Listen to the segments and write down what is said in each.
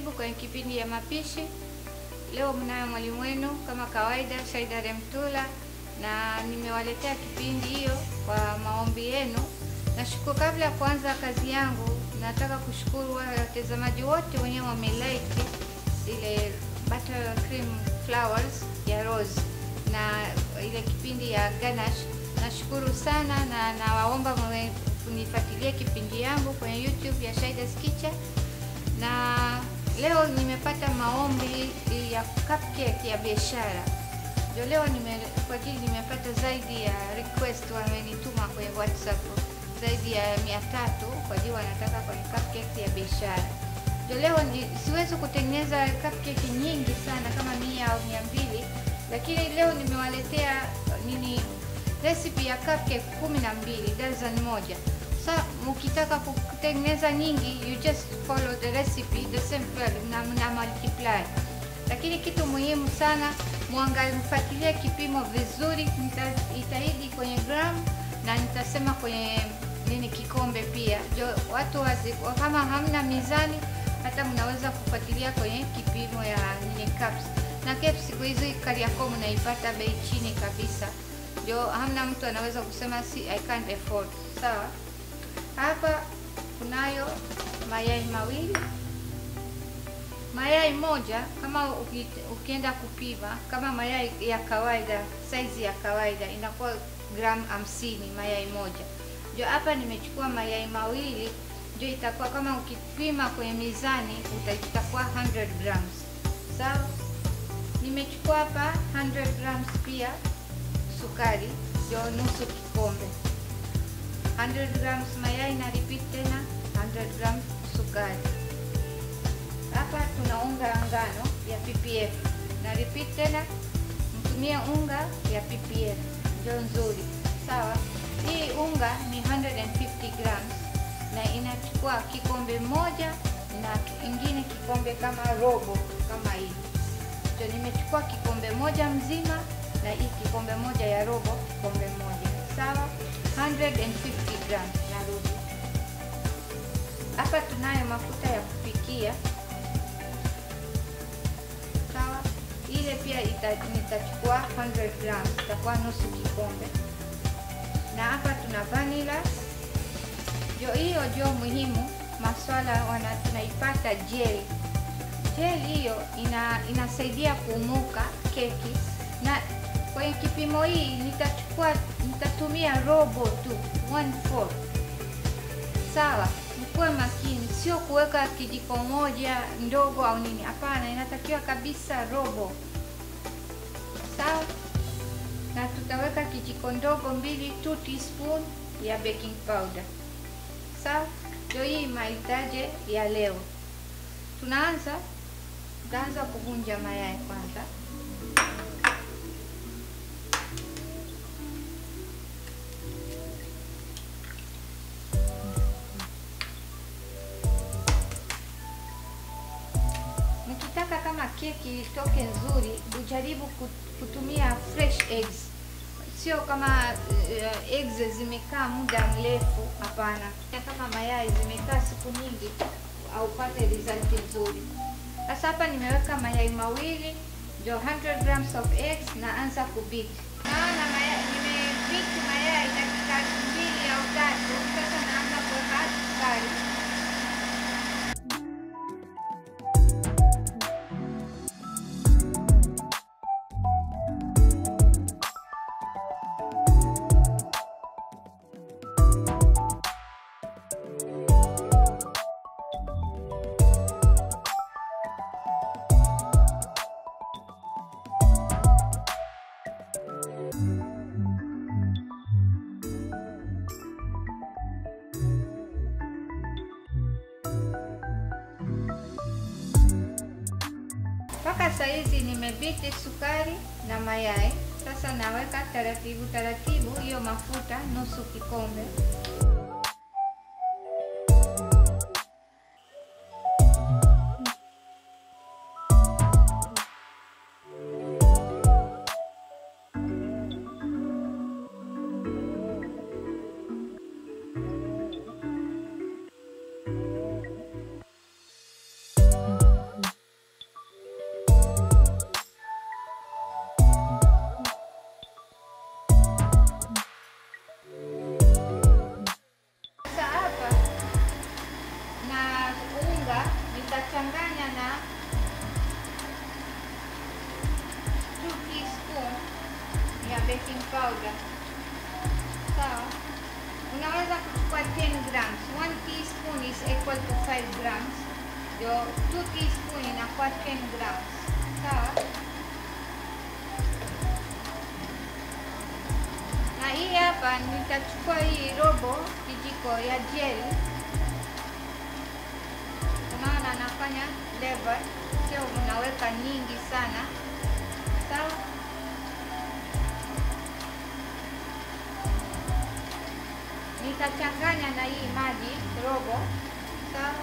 Karibu kwenye kipindi ya mapishi. Leo mnayo mwalimu wenu kama kawaida, Saida Remtula, na nimewaletea kipindi hiyo kwa maombi yenu. Nashukuru. Kabla ya kuanza kazi yangu, nataka kushukuru wale watazamaji wote wenyewe wamelike ile buttercream flowers ya rose na ile kipindi ya ganache. Nashukuru sana na nawaomba kunifuatilia kipindi yangu kwenye YouTube ya Shaida's Kitchen. Na leo nimepata maombi ya cupcake ya biashara. Ndio leo nime kwa ajili nimepata zaidi ya request wamenituma kwenye WhatsApp zaidi ya mia tatu kwa ajili wanataka kwenye cupcake ya biashara. Ndio leo ni, siwezi kutengeneza cupcake nyingi sana kama mia au mia mbili, lakini leo nimewaletea nini recipe ya cupcake kumi na mbili dozen moja. Sa mkitaka kutengeneza nyingi, you just follow the recipe the same na, na multiply. Lakini kitu muhimu sana muangalie, mfuatilie kipimo vizuri. Nitaahidi kwenye gram na nitasema kwenye nini kikombe pia. Jo, watu wazi, kama hamna mizani, hata mnaweza kufuatilia kwenye kipimo ya nini cups. Na cups siku hizi Kariakoo mnaipata bei chini kabisa, ndio hamna mtu anaweza kusema si I can't afford. Sawa. Hapa kunayo mayai mawili. Mayai moja kama ukienda kupima, kama mayai ya kawaida, saizi ya kawaida inakuwa gram hamsini mayai moja. Ndio hapa nimechukua mayai mawili, ndio itakuwa kama ukipima kwenye mizani itakuwa 100 grams. Sawa. Nimechukua hapa 100 grams pia sukari, ndio nusu kikombe 100 grams mayai na repeat tena 100 grams sukari. Hapa tuna unga ya ngano ya PPF na repeat tena, mtumie unga ya PPF ndio nzuri. Sawa, hii unga ni 150 grams na inachukua kikombe moja na ingine kikombe kama robo kama hii. Ndio nimechukua kikombe moja mzima na hii kikombe moja ya robo kikombe moja. Sawa. 150 grams narudi hapa. Tunayo mafuta ya kupikia sawa, ile pia nitachukua 100 grams, itakuwa nusu kikombe. Na hapa tuna vanilla, jo hiyo jo muhimu maswala wana tunaipata gel. Gel hiyo ina, inasaidia kuumuka keki na kwenye kipimo hii nitachukua nitatumia robo tu 1/4. Sawa, mkuwe makini, sio kuweka kijiko moja ndogo au nini. Hapana, inatakiwa kabisa robo. Sawa, na tutaweka kijiko ndogo mbili, 2 teaspoon ya baking powder. Sawa, ndio hii mahitaji ya leo. Tunaanza, tutaanza kuvunja mayai kwanza. Mkitaka kama keki itoke nzuri, ujaribu kutumia fresh eggs, sio kama uh, eggs zimekaa muda mrefu. Hapana, kama mayai zimekaa siku nyingi, haupate result nzuri. Sasa hapa nimeweka mayai mawili, ndio 100 grams of eggs, na anza kubit. Naona mayai nimebit mayai dakika mbili au tatu. Sasa naanza kuweka sukari mpaka saizi nimebiti sukari na mayai. Sasa naweka taratibu taratibu hiyo mafuta nusu kikombe. unga nitachanganya na 2 teaspoon ya baking powder. Sawa, unaweza kuchukua 10 grams. 1 teaspoon is equal to 5 grams, ndio 2 teaspoon inakuwa 10 grams. Sawa, na hii hapa nitachukua hii robo kijiko ya jelly. Unaona nafanya level, sio unaweka nyingi sana. Sawa. Nitachanganya na hii maji robo. Sawa.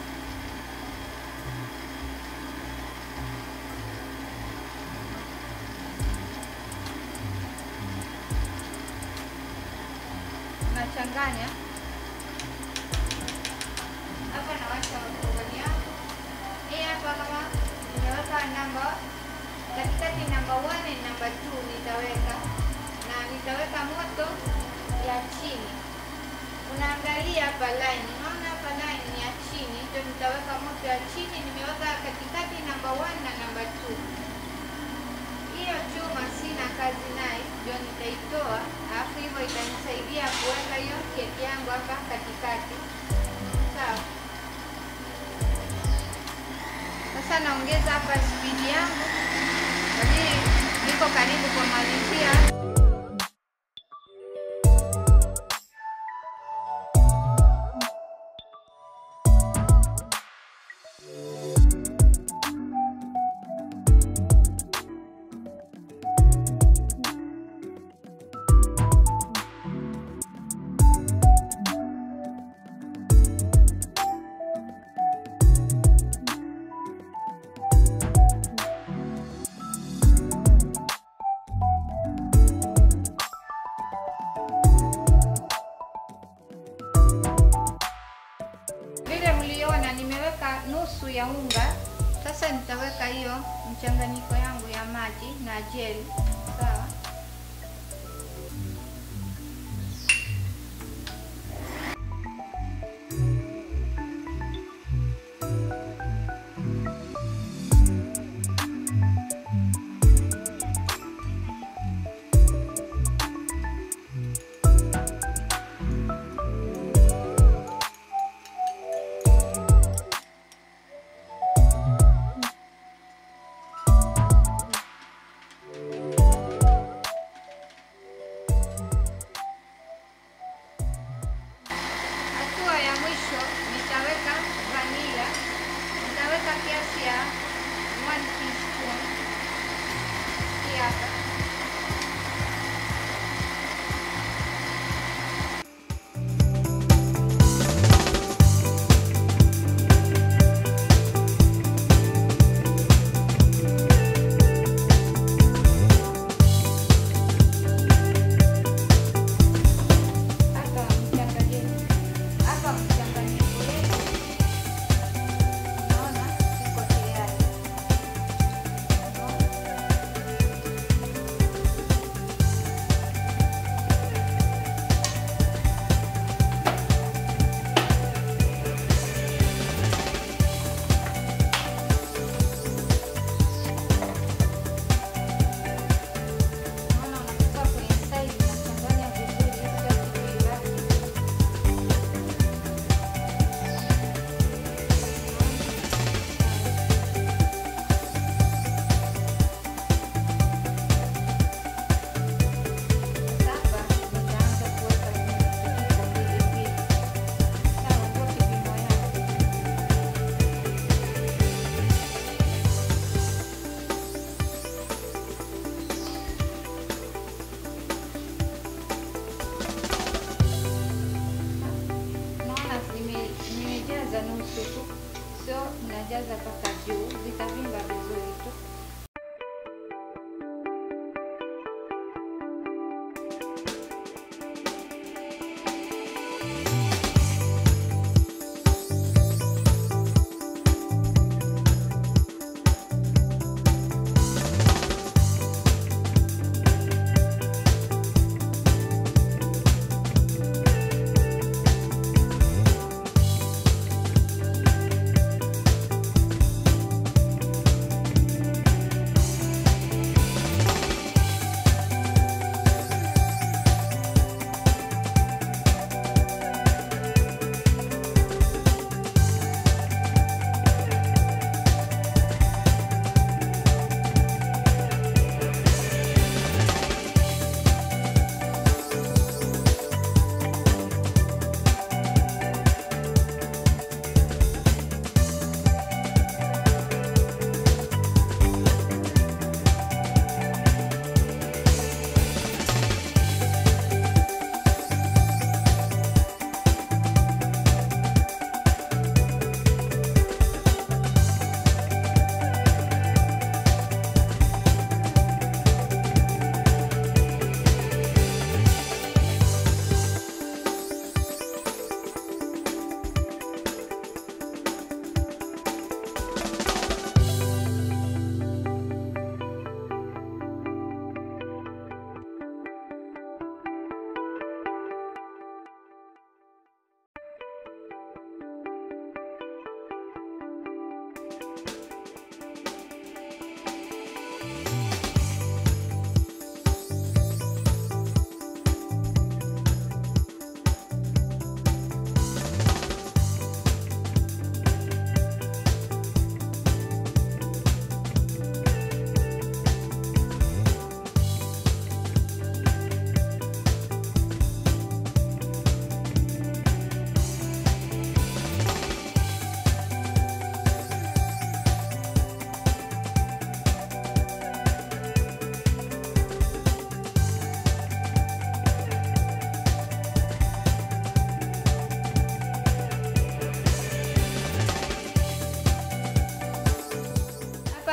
Nachanganya hapa, nawasha oveni yangu hii hapa. Kama nimeweka namba katikati, namba 1 na namba 2 nitaweka na nitaweka moto ya chini. Unaangalia hapa line, unaona hapa line ni ya chini, ndio nitaweka moto ya chini. Nimeweka katikati namba 1 na namba 2. Hiyo chuma sina kazi naye, ndio nitaitoa, alafu hivyo itanisaidia kuweka hiyo keki yangu hapa katikati. Sawa. Sasa naongeza hapa spidi yangu, lakini niko karibu kumalizia. Vile mliona nimeweka nusu ya unga. Sasa nitaweka hiyo mchanganyiko yangu ya maji na jeli. Sawa. Hatua ya mwisho nitaweka vanilla. Nitaweka kiasi ya 1 teaspoon. Hii hapa. Hapa mchanganyiko. Hapa mchanganyiko wetu. Naona iko tayari. Naona unatoka kwenye side unachanganya vizuri ili kitu ibaki. Sasa nitaanza kuweka vijiko mbili mbili. Sawa, ndio kipimo yake. Naona nime- nimejaza nusu tu, sio najaza mpaka juu, vitavimba vizuri tu.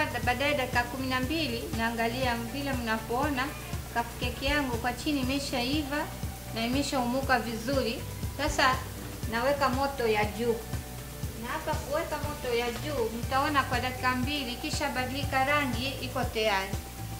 nachukua baadaye dakika kumi na mbili naangalia vile mnapoona cupcake yangu kwa chini imeshaiva na imeshaumuka vizuri. Sasa naweka moto ya juu, na hapa kuweka moto ya juu mtaona kwa dakika mbili, kisha badilika rangi, iko tayari.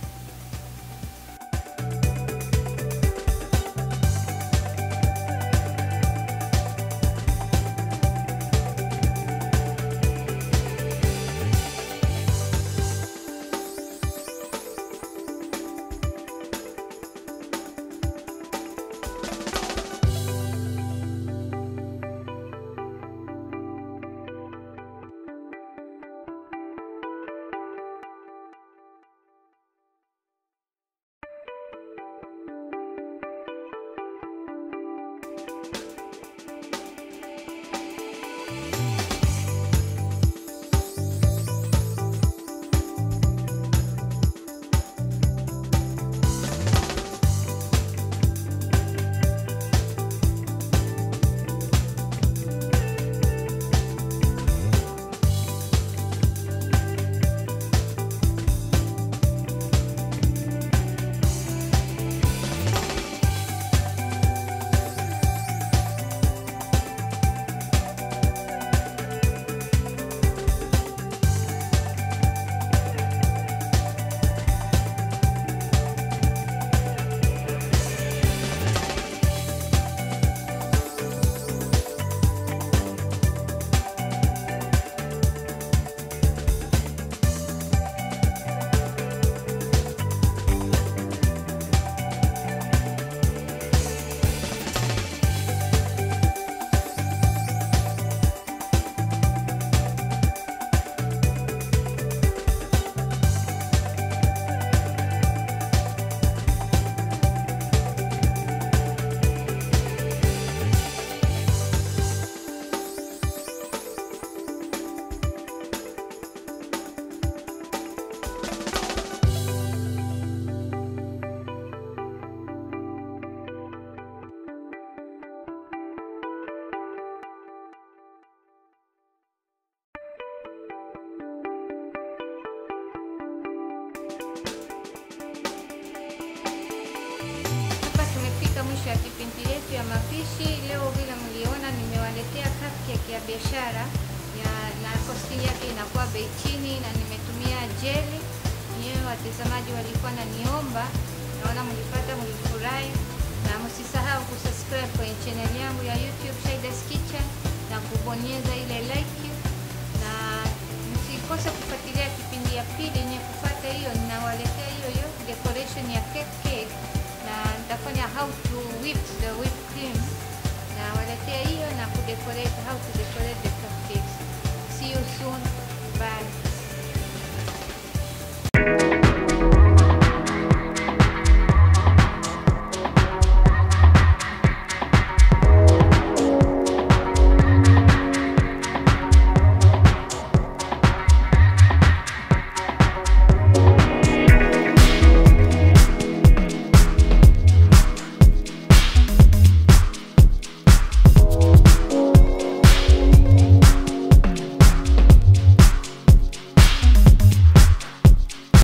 mwisho ya kipindi letu ya mapishi. Leo vile mliona, nimewaletea cupcake ya biashara ya na costing yake inakuwa bei chini, na nimetumia jeli. Nyewe watazamaji walikuwa naniomba, naona mlipata, mlifurahi, na msisahau kusubscribe kwenye channel yangu ya YouTube Shaida's Kitchen na kubonyeza ile like, na msikose kufuatilia kipindi ya pili